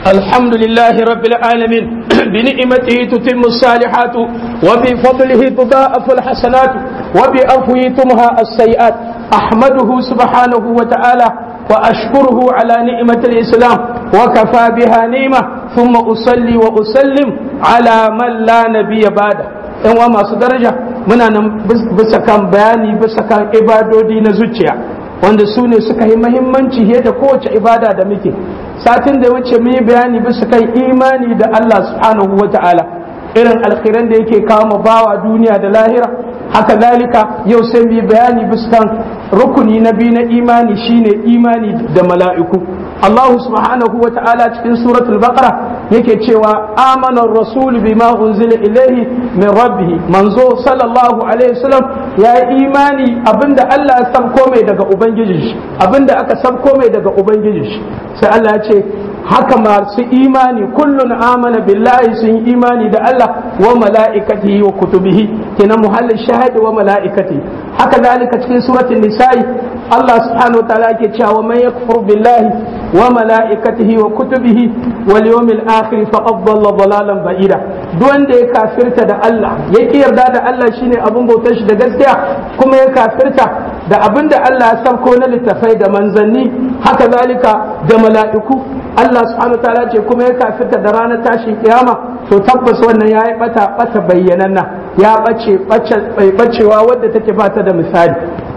الحمد لله رب العالمين بنعمته تتم الصالحات وبفضله تضاءف الحسنات وبعفوه تمهى السيئات أحمده سبحانه وتعالى وأشكره على نعمة الإسلام وكفى بها نعمة ثم أصلي وأسلم على من لا نبي بعده in wa masu daraja muna nan bisa kan bayani bisa kan ibadodi na zuciya wanda su ne suka yi mahimmanci fiye da kowace ibada da muke satin da wuce mun yi bayani bisa kan imani da Allah subhanahu wa ta'ala irin alkhiran da yake kawo mu bawa duniya da lahira haka zalika yau sai mu yi bayani bisa kan rukuni na biyu na imani shine imani da mala'iku Allah subhanahu wa ta'ala cikin suratul baqara yake cewa amana rasul bima unzila ilayhi min rabbih manzo sallallahu alaihi wasallam ya imani abinda Allah ya sabko mai daga ubangijin shi abinda aka sabko mai daga ubangijin shi sai Allah ya ce haka masu imani kullun amana billahi sun imani da Allah wa mala'ikatihi wa kutubihi kenan muhallin shahidi wa mala'ikati haka zalika cikin suratul nisa'i Allah subhanahu wa ta'ala yake cewa man yakfur billahi wa mala'ikatihi wa kutubihi wal yawmil akhir faqad dhalla dhalalan ba'ida duk wanda ya kafirta da Allah ya ki yarda da Allah shine abin bautar shi da gaskiya kuma ya kafirta da abin da Allah ya sabko na littafai da manzanni haka zalika da mala'iku Allah subhanahu wa ta'ala ce kuma ya kafirta da ranar tashin kiyama to tabbas wannan ya yi bata bata bayyananna ya bace bacewa wadda take bata da misali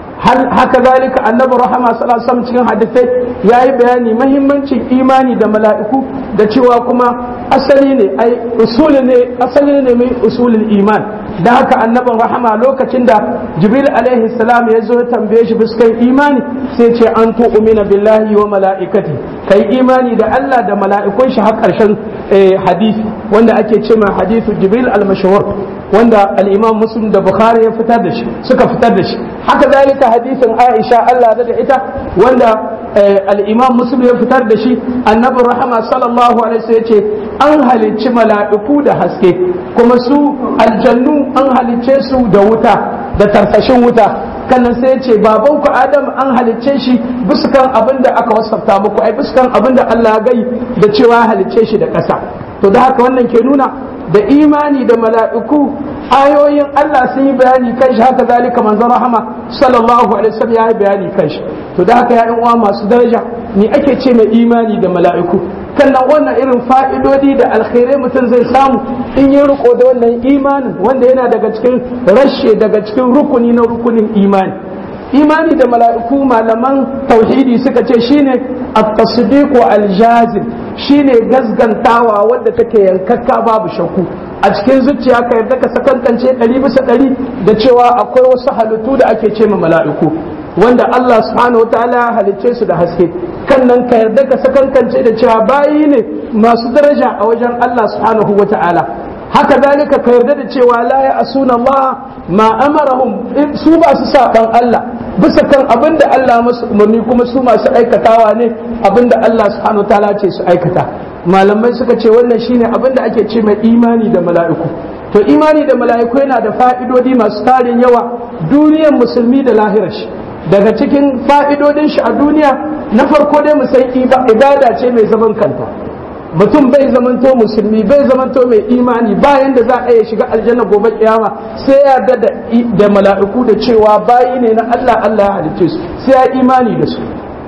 haka zalika annabi rahama sallallahu alaihi wasallam cikin hadisai yayi bayani mahimmancin imani da mala'iku da cewa kuma asali ne ai usuli ne asali ne mai usulul iman da haka annabin rahama lokacin da jibril alaihi salam ya zo ya tambaye shi biskan imani sai ce an tu'mina billahi wa mala'ikati kai imani da Allah da mala'ikun shi har karshen hadisi wanda ake ce ma hadithu jibril al-mashhur wanda al-imam muslim da bukhari ya fitar da shi suka fitar da shi haka zalika hadisin aisha Allah da ita wanda al-imam muslim ya fitar da shi annabi rahama sallallahu alaihi wasallam yace an halicci mala'iku da haske kuma su aljannu an halicce su da wuta da tarfashin wuta kannan sai ya ce babanku adam an halicce shi biskan abin da aka wasafta muku ai biskan abin da Allah ya gai da cewa halicce shi da ƙasa to da haka wannan ke nuna da imani da mala'iku ayoyin Allah sun yi bayani kan shi haka zalika manzon rahama sallallahu alaihi wasallam ya yi bayani kan shi to da haka ya uwa masu daraja ni ake ce mai imani da mala'iku kannan wannan irin fa'idodi da alkhairai mutum zai samu in yi riko da wannan imanin wanda yana daga cikin rashe daga cikin rukuni na rukunin imani imani da mala'iku malaman tauhidi suka ce shine at-tasdiq al-jazim shine gasgantawa wadda take yankakka babu shakku a cikin zuciya ka yarda ka sakankance ɗari bisa ɗari da cewa akwai wasu halittu da ake ce ma mala'iku wanda Allah subhanahu wa ta'ala halicce su da haske kan nan ka yarda ka sakankance da cewa bayi ne masu daraja a wajen Allah subhanahu wa ta'ala haka zalika ka yarda da cewa la ya asuna Allah ma amarahum su ba su saban Allah bisa kan abinda Allah masu umarni kuma su masu aikatawa ne abinda Allah subhanahu wa ta'ala ce su aikata malamai suka ce wannan shine abinda ake ce mai imani da mala'iku to imani da mala'iku yana da fa'idodi masu tarin yawa duniyar musulmi da lahirar shi daga cikin fa'idodin shi a duniya na farko dai mu san ibada ce mai zaman kanta mutum bai zamanto musulmi bai zamanto mai imani bayan da za a iya shiga aljanna gobe kiyama sai ya yarda da mala'iku da cewa bayi ne na Allah Allah ya halicce su sai ya imani da su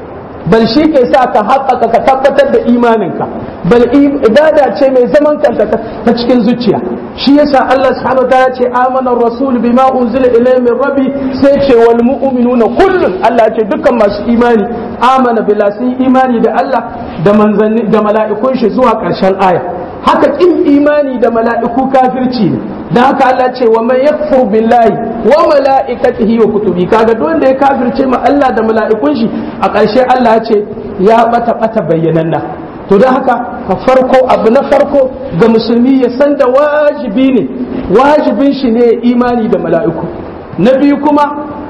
bal shi ke sa ka haƙaƙa ka tabbatar da imaninka bal ibada ce mai zaman kanta ta cikin zuciya shi yasa Allah subhanahu wa ta'ala ce amana rasul bima unzila ilayhi min rabbi sai ce wal mu'minuna kullun Allah ce dukkan masu imani amana billah sun imani da Allah da manzanni da mala'ikun shi zuwa ƙarshen aya haka kin imani da mala'iku kafirci ne da haka Allah ce wa man yakfur billahi wa mala'ikatihi wa kutubi kaga duk wanda ya kafirce ma Allah da mala'ikun shi a ƙarshe Allah ya ce ya bata bata bayyananna to don haka ka farko abu na farko ga musulmi ya san da wajibi ne wajibin shi ne imani da mala'iku na biyu kuma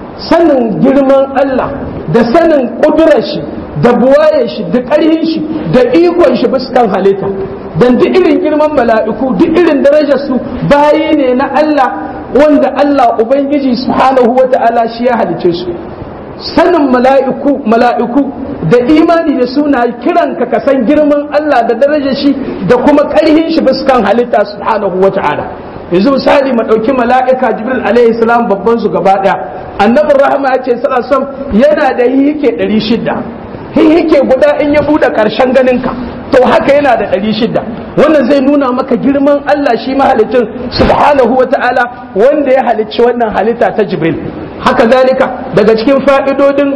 sanin girman Allah da sanin ƙudurar shi da buwaye shi da ƙarhin shi da ikon shi bisa kan halitta dan duk irin girman mala'iku duk irin darajar su bayi ne na Allah wanda Allah ubangiji subhanahu wata'ala shi ya halice su sanin mala'iku mala'iku da imani da suna kiran ka ka san girman Allah da darajar shi da kuma ƙarhin shi biskan halitta subhanahu wa ta'ala yanzu misali mu ɗauki mala'ika jibril alaihi salam babban su gaba ɗaya annabin rahama ya ce sallallahu yana da hihike ɗari shida hihike guda in ya buɗe ƙarshen ganin ka to haka yana da ɗari shida wannan zai nuna maka girman Allah shi mahalicin subhanahu wa ta'ala wanda ya halicci wannan halitta ta jibril haka zalika daga cikin fa'idodin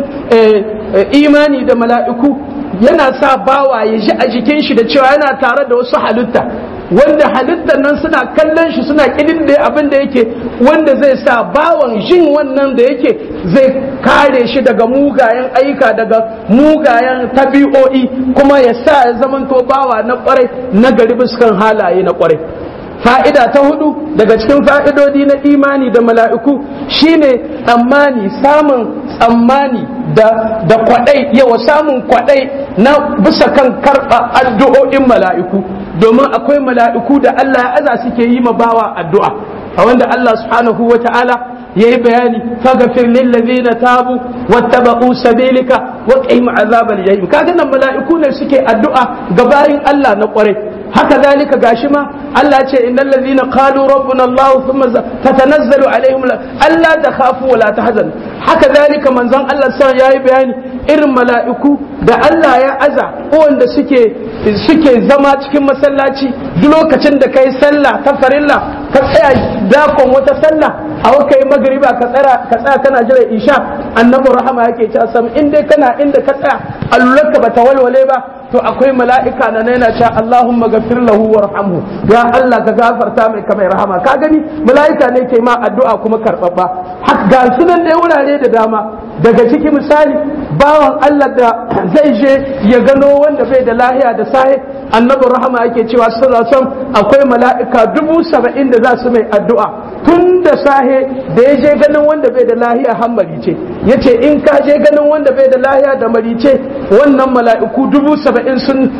imani da mala'iku yana sa bawa ya ji a jikin shi da cewa yana tare da wasu halitta wanda halittar nan suna kallon shi suna kidin da abin da yake wanda zai sa bawan jin wannan da yake zai kare shi daga mugayen aika daga mugayen tabi'o'i kuma ya sa ya zamanto bawa na kwarai na gari biskan halaye na kwarai fa'ida ta hudu daga cikin fa'idodi na imani da mala'iku shine tsammani samun tsammani da da kwadai yawa samun kwadai na bisa kan karɓa addu'o'in mala'iku domin akwai mala'iku da Allah ya aza suke yi ma bawa addu'a a wanda Allah subhanahu wa ta'ala ya yi bayani faghfir lil ladina tabu wattaba'u sabilika wa qihim azabal jahim kaga nan mala'iku ne suke addu'a ga bayin Allah na kwarai haka zalika gashi ma Allah ce innal ladhina qalu rabbuna Allah thumma tatanazzalu alaihim alla takhafu wa la tahzan haka zalika manzon Allah sai yayi bayani irin mala'iku da Allah ya aza wanda suke suke zama cikin masallaci duk lokacin da kai sallah ta farilla ka tsaya dakon wata sallah a waka yi magriba ka tsara ka tsaya kana jira isha annabi rahama yake cewa sam in dai kana inda ka tsaya allulaka bata walwale ba to akwai mala'ika na yana cewa Allahumma gafir lahu warhamhu ya Allah ka gafarta mai kamar rahama ka gani mala'ika ne ke ma addu'a kuma karbabba haka ga sunan da wurare da dama daga ciki misali bawan Allah da zai je ya gano wanda bai da lahiya da sahi annabi rahama yake cewa sallallahu alaihi akwai mala'ika dubu saba'in da za su mai addu'a tun da sahe da ya je ganin wanda bai da lahiya har marice ya ce in ka je ganin wanda bai da lahiya da marice wannan mala'iku dubu saba'in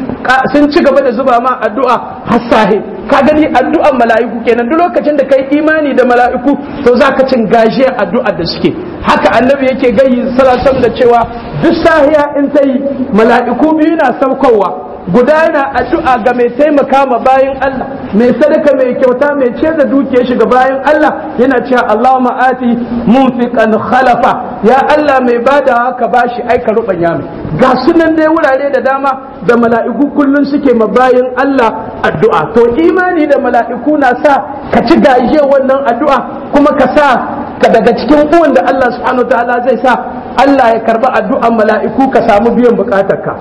sun ci gaba da zuba ma addu'a har sahe ka gani addu'an mala'iku kenan duk lokacin da kai imani da mala'iku to za ka cin gaje addu'ar da suke haka annabi yake gayi salatam da cewa duk sahiya in ta yi mala'iku biyu na saukowa guda yana addu'a ga mai taimaka ma bayan Allah mai sadaka mai kyauta mai ce da dukiyar shi ga bayan Allah yana cewa Allahumma ati munfiqan khalafa ya Allah mai bada haka bashi aika rubanya mai ga sunan dai wurare da dama da mala'iku kullun suke ma bayan Allah addu'a to imani da mala'iku na sa ka ci gaje wannan addu'a kuma ka sa ka daga cikin uwan da Allah subhanahu ta'ala zai sa Allah ya karba addu'an mala'iku ka samu biyan bukatarka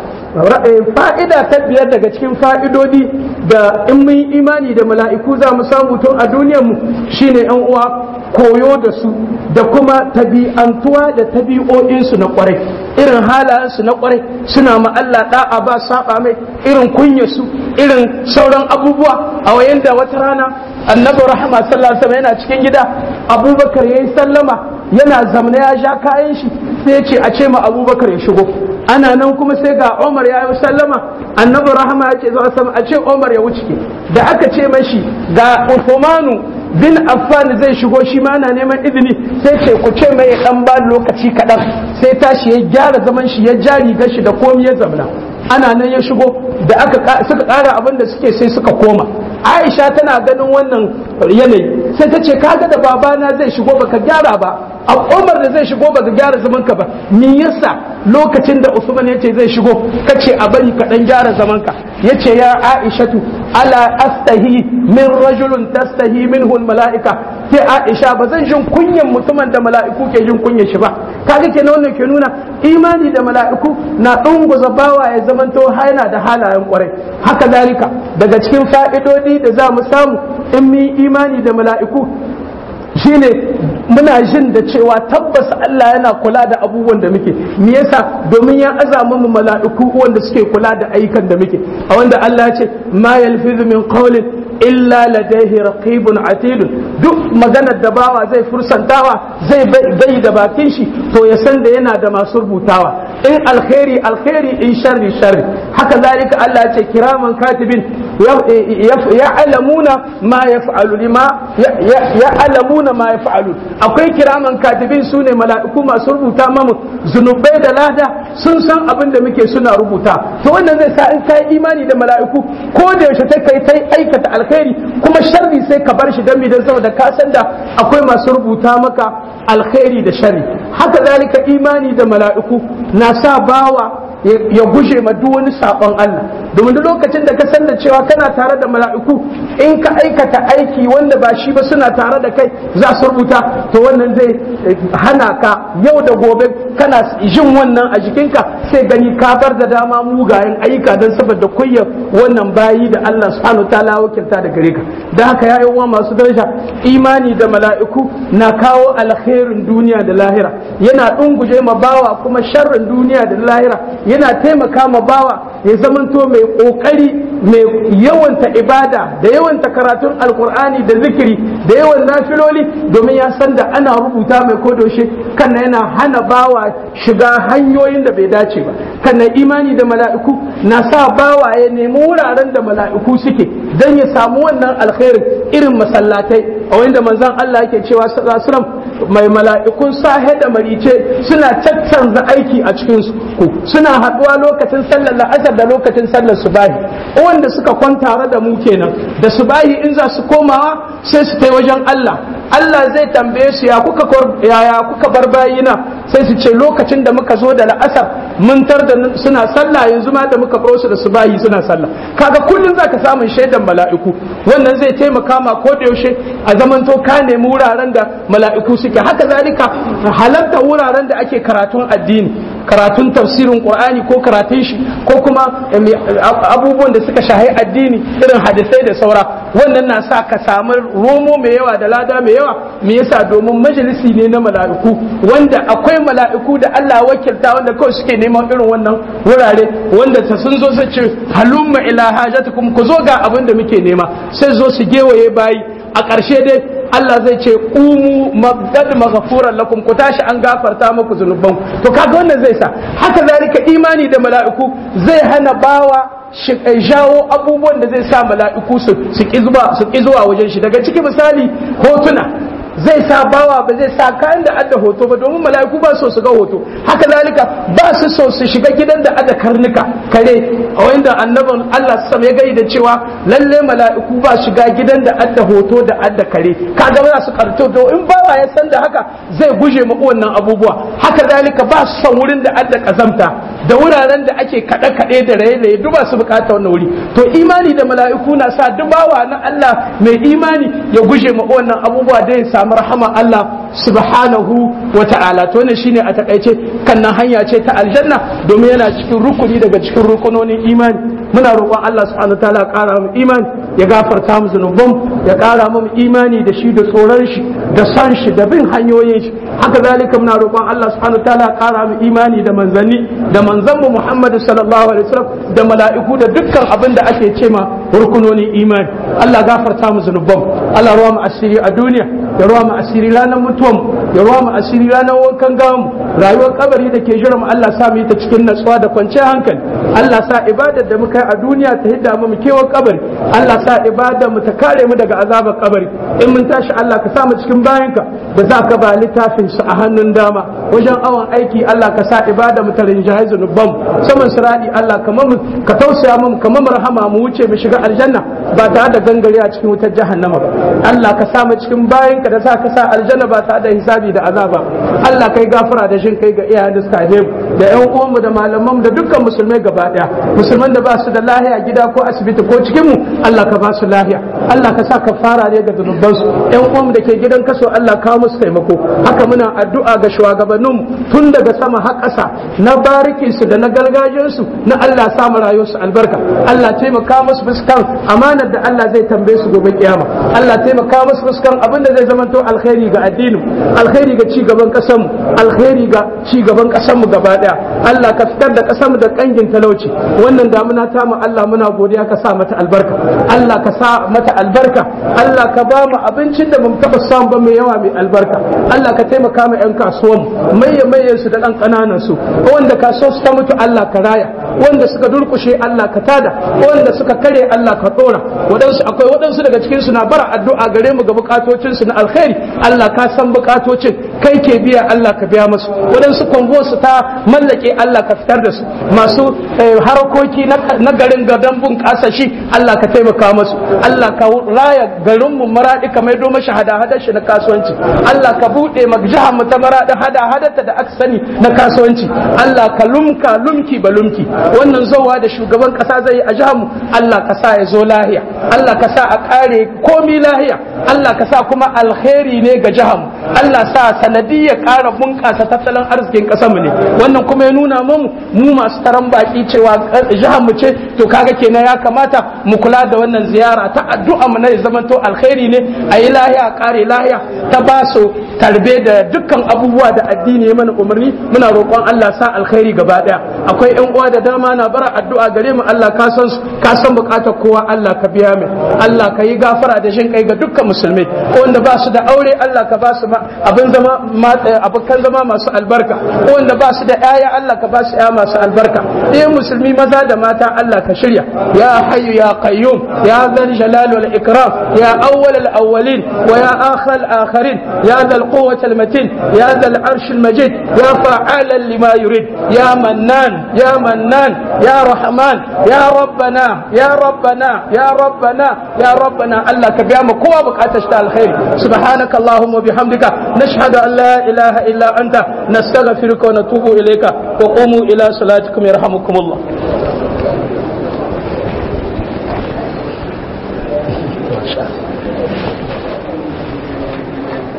fa'ida ta biyar daga cikin fa'idodi da in mun yi imani da mala'iku za mu samu tun a duniyar mu shine yan uwa koyo da su da kuma tabi'antuwa da tabi'o'insu na kwarai irin halayensu na kwarai suna ma Allah da'a ba saba mai irin kunyarsu irin sauran abubuwa a wayan da wata rana annabi rahama sallallahu alaihi wasallam yana cikin gida abubakar yayi sallama yana zamna ya sha kayan shi sai ya ce a ce ma abubakar ya shigo ana nan kuma sai ga umar ya yi sallama annabi rahama ya ce zuwa sama a ce umar ya wuce da aka ce mashi ga uthmanu bin affan zai shigo shi ma na neman izini sai ce ku ce mai dan ba lokaci kaɗan sai tashi ya gyara zaman shi ya ja rigar shi da komai ya zamna ana nan ya shigo da aka suka ƙara abin da suke sai suka koma aisha tana ganin wannan yanayi sai ta ce kaga da babana zai shigo baka gyara ba a umar da zai shigo baka gyara zaman ka ba me yasa lokacin da usman ya ce zai shigo kace a bari ka dan gyara zaman ka yace ya aishatu ala astahi min rajulun tastahi minhu malaika sai aisha ba zan jin kunyan mutumin da mala'iku ke jin kunyan shi ba kaga kenan wannan ke nuna imani da mala'iku na dunguza bawa ya zamanto yana da halayen kwarai haka zalika daga cikin fa'idodi da za mu samu in mu imani da mala'iku shine muna jin da cewa tabbas Allah yana kula da abubuwan da muke me yasa domin ya azama mu mala'iku wanda suke kula da ayyukan da muke a wanda Allah ya ce ma yalfizu min qawlin illa ladaihi raqibun atid duk maganar da bawa zai fursantawa zai bai da bakin shi to ya san da yana da masu rubutawa in alkhairi alkhairi in sharri sharri haka zalika Allah ya ce kiraman katibin ya'lamuna ma yaf'alu lima ya'lamuna ma yaf'alu akwai kiraman katibin sune mala'iku masu rubuta mamu zunubai da lada sun san abin da muke suna rubuta to wannan zai sa in kai imani da mala'iku ko da yaushe ta kai tai aikata alkhairi kuma sharri sai ka bar shi dan bidan saboda ka san da akwai masu rubuta maka alkhairi da sharri haka zalika imani da mala'iku na sa bawa ya guje ma duk wani sabon Allah domin duk lokacin da ka san da cewa kana tare da mala'iku in ka aikata aiki wanda ba shi ba suna tare da kai za su rubuta to wannan zai hana ka yau da gobe kana jin wannan a jikinka sai gani ka bar da dama mugayen ayyuka don saboda kuyyar wannan bayi da Allah subhanahu ta'ala wakilta da gare ka da haka ya uwa masu daraja imani da mala'iku na kawo alkhairin duniya da lahira yana dunguje ma bawa kuma sharrin duniya da lahira yana taimaka ma bawa ya zamanto mai kokari mai yawanta ibada da yawanta karatun alkur'ani da zikiri da yawan nafiloli domin ya san da ana rubuta mai kodoshe kan yana hana bawa shiga hanyoyin da bai dace ba kan imani da mala'iku na sa bawa ya nemi wuraren da mala'iku suke don ya samu wannan alkhairin irin masallatai a wanda manzon Allah yake cewa sallallahu mai mala'ikun sahe da marice suna caccanza aiki a cikin ku suna haɗuwa lokacin sallar la'asar da lokacin sallar subahi wanda suka kwanta da mu kenan da subahi in za su komawa sai su kai wajen Allah Allah zai tambaye su ya kuka yaya kuka bar bayina sai su ce lokacin da muka zo da la'asar mun tar da suna sallah yanzu ma da muka baro su da subahi suna sallah kaga kullun zaka samun shaidan mala'iku wannan zai taimaka ma ko da yaushe a zamanto ka nemi wuraren da mala'iku suke haka zalika halarta wuraren da ake karatun addini karatun tafsirin qur'ani ko karatun shi ko kuma abubuwan da suka shahi addini irin hadisai da saura wannan na sa ka samu romo mai yawa da lada mai yawa me yasa domin majalisi ne na mala'iku wanda akwai mala'iku da Allah wakilta wanda kawai suke neman irin wannan wurare wanda ta sun zo su ce halumma ila hajatukum ku zo ga abin da muke nema sai zo su gewaye bayi a ƙarshe dai Allah zai ce umu mabdad maghfuran lakum ku tashi an gafarta muku zunuban to kaga wannan zai sa haka zalika imani da mala'iku zai hana bawa jawo abubuwan da zai sa mala'iku su ki zuwa wajen shi daga ciki misali hotuna zai sa bawa ba zai sa kayan da adda hoto ba domin mala'iku ba so su ga hoto haka zalika ba su so su shiga gidan da adda karnuka kare a wanda annabin Allah sam ya gai da cewa lalle mala'iku ba shiga gidan da adda hoto da adda kare kaga ba su karto to in bawa ya san da haka zai guje ma wannan abubuwa haka zalika ba su son wurin da adda kazamta da wuraren da ake kaɗe kaɗe da raye-raye duk ba su bukata wannan wuri to imani da mala'iku na sa dubawa na Allah mai imani ya guje ma wannan abubuwa da ya samu rahama Allah subhanahu wa ta'ala to ne shine a takaice kannan hanya ce ta aljanna domin yana cikin rukuni daga cikin rukunonin imani muna roƙon Allah subhanahu wa ta'ala ƙara mu imani ya gafarta mu zunuban ya ƙara mu imani da shi da tsoron shi da son shi da bin hanyoyin shi haka zalika muna roƙon Allah subhanahu wa ta'ala ƙara mu imani da manzanni da manzon mu Muhammad sallallahu alaihi wasallam da mala'iku da dukkan abin da ake cema rukunonin imani Allah gafarta mu zunuban Allah ruwa mu asiri a duniya ya ruwa mu asiri ranar mutuwan ya ruwa mu asiri ranar wankan gamu rayuwar kabari da ke jira mu Allah sa mu yi ta cikin natsuwa da kwanciyar hankali Allah sa ibadar da muka yi a duniya ta hidda mu kewar kabari Allah sa ibadar mu ta kare mu daga azabar kabari in mun tashi Allah ka sa mu cikin bayanka da za ka ba littafin su a hannun dama wajen awon aiki Allah ka sa ibada mu ta rinjaye zunuban saman siradi Allah kamar mu ka tausaya mu kamar mu rahama mu wuce mu shiga aljanna ba tare da gangare a cikin wutar jahannama ba Allah ka sa mu cikin bayanka da za ka sa aljanna ba tare da hisabi da azaba Allah kai gafara da shin kai ga iyayen da suka haife mu da ƴan uwanmu da malaman mu da dukkan musulmai gaba daya musulman da ba su da lahiya gida ko asibiti ko cikin mu Allah ka ba su lahiya Allah ka sa ka fara ne ga zunuban su ƴan uwanmu da ke gidan kaso Allah ka musu taimako haka muna addu'a ga shugabannin mu tun daga sama har ƙasa na barikin su da na gargajiyar su na Allah sa mu rayuwar su albarka Allah taimaka musu fuskan amanar da Allah zai tambaye su gobe kiyama Allah taimaka musu fuskan abin da zai zamanto alkhairi ga addinin alkhairi ga ci gaban kasanmu alkhairi ga ci gaban kasanmu gaba daya Allah ka fitar da kasanmu da kangin talauci wannan damuna ta mu Allah muna godiya ka sa mata albarka Allah ka sa mata albarka Allah ka ba mu abincin da bamu taba samu ba mai yawa mai albarka Allah ka taimaka mu yan kasuwan maye maye su da dan kananan su wanda kasuwar su ta mutu Allah ka raya wanda suka durkushe Allah ka tada wanda suka kare Allah ka dora waɗansu akwai waɗansu daga cikin su na bara addu'a gare mu ga bukatocin su na alkhairi Allah ka san bukatocin kai ke biya Allah ka biya musu waɗansu kongo su ta mallake Allah ka fitar da su masu harkoki na garin gadon bunƙasa shi Allah ka taimaka musu Allah ka raya garin mu maradi ka maido mashi hada-hadar shi na kasuwanci Allah ka buɗe ma jihar mu ta maradi hada-hadarta da aka sani na kasuwanci Allah ka lumka lumki ba lumki wannan zowa da shugaban kasa zai yi a jihar mu Allah ka sa ya zo lahiya Allah ka sa a kare komi lahiya Allah ka sa kuma alkhairi ne ga jihar mu Allah sa sanadiyya ƙara bunƙasa tattalin arzikin ƙasar mu ne wannan kuma ya nuna mu mu masu taron baki cewa jihar mu ce to kaga kenan ya kamata mu kula da wannan ziyara ta addu'a mu na zamanto alkhairi ne a yi lahiya a kare lahiya ta ba su tarbe da dukkan abubuwa da addini ya mana umarni muna roƙon Allah sa alkhairi gaba daya akwai ƴan uwa da dama na bara addu'a gare mu Allah ka san ka san bukatar kowa Allah ka biya mai Allah ka yi gafara da jin kai ga dukkan musulmai wanda ba su da aure Allah ka ba su abin zama abokan zama masu albarka wanda ba su da ƴaƴa Allah ka ba su ƴaƴa masu albarka eh musulmi maza da mata Allah ka shirya ya hayyu ya qayyum ya dhal jalal wal ikram ya awwal al awwalin wa ya akhir al akhirin ya dhal quwwati al matin ya dhal arsh al majid ya fa'alan lima yurid ya mannan ya mannan ya rahman ya rabbana ya rabbana ya rabbana ya rabbana Allah ka biya mu kowa bukatar ta alkhairi subhanaka allahumma bihamdika nashhadu an la ilaha illa anta nastaghfiruka wa natubu ilayka wa qumu ila salatikum yarhamukumullah Masha Allah.